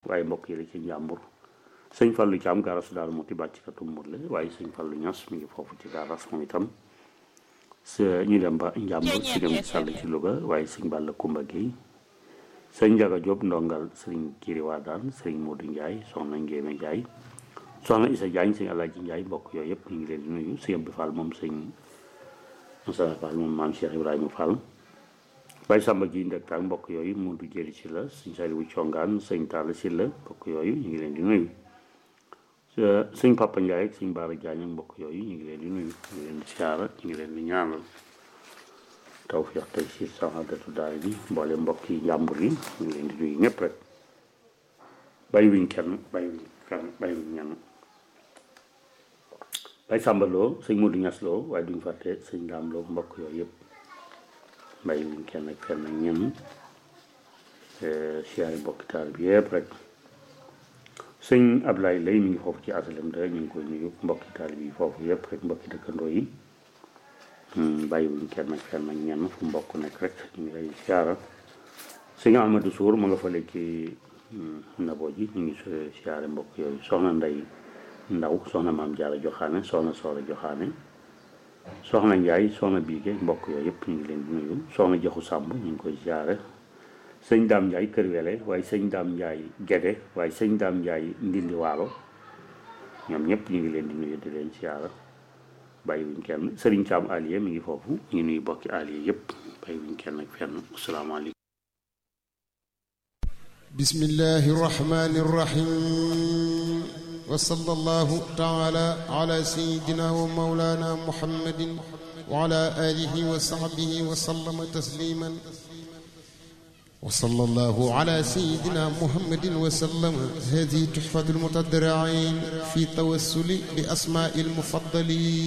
waaye mbokk yi la ci njàmbur sëñ Fallou Thiam garas daal moo ti bàcc katu mur la waaye sëñ Fallou Ñas mi ngi foofu ci garas moom itam sa ñu dem ba njàmbur ci dem sàll ci Louga waaye sëñ Balla Kumba Gueye sëñ Njaga Diop ndongal sëriñ Kiri Wadaan sëriñ Modou Ndiaye soxna Ngéeme Ndiaye soxna Issa Diagne sëñ Alaaji Ndiaye mbokk yooyu yëpp ñu ngi leen di nuyu sëñ Abdou Fall moom sëñ Moussa Fall moom maam Cheikh Ibrahima Fall Baye Samba ji ndek ak mbokk yooyu Modou Jëli si la sëñ Saliou Congaan sëñ Talla si la mbokk yooyu ñu ngi leen di nuyu sëñ Papa Ndiaye ak sëñ Baara Diagne ak mbokk yooyu ñu ngi leen di nuyu ñu ngi leen di siyaara ñu ngi leen di ñaanal tawfiq tey si saxaadatu daay bi mboole mbokk yi njàmbur yi ñu ngi leen di nuyu ñëpp rek bàyyi wuñ kenn bàyyi wuñ kenn bàyyi wuñ ñenn Baye Samba Lo sëñ Modou Ñas Lo waaye duñ fàtte sëñ Daam Lo mbokk yooyu yëpp bàyyi wuñ kenn ak kenn ak ñenn siyaari mbokki taal bi yëpp rek sëñ Ablaye lay mi ngi foofu ci asalem da ñu ngi koy nuyu mbokki taal bi foofu yëpp rek mbokki dëkkandoo yi bàyyiwuñ kenn ak kenn ak ñenn fu mbokk nekk rek ñu ngi lay siyaara sëñ Amadou Sour ma nga fale ci naboo ji ñu ngi siyaare mbokk yooyu soxna Ndey Ndaw soxna Maam Jaara Joxaane soxna Soora Joxaane soxna Njaay soxna Biige mbokk yooyu yëpp ñu ngi leen di nuyu soxna Joxu Sàmb ñu ngi koy siyaare sëñ Daam Njaay Kër Wele waaye sëñ Daam Njaay Gede waaye sëñ Daam Njaay Ndindi Waalo ñoom ñëpp ñu ngi leen di nuyu di leen siyaara bàyyi wuñ kenn Serigne Thiam Alié mi ngi foofu ñu nuy bokki Alié yëpp bàyyi wuñ kenn ak fenn asalaamaaleykum bismillahi rahmani rahim wa sallallahu taala ala sayidina wa maulana muhammadin wa ala alihi wa sahbihi wa sallama tasliman وصلى الله على سيدنا محمد وسلم هذه تحفة المتضرعين في توسل بأسماء المفضلين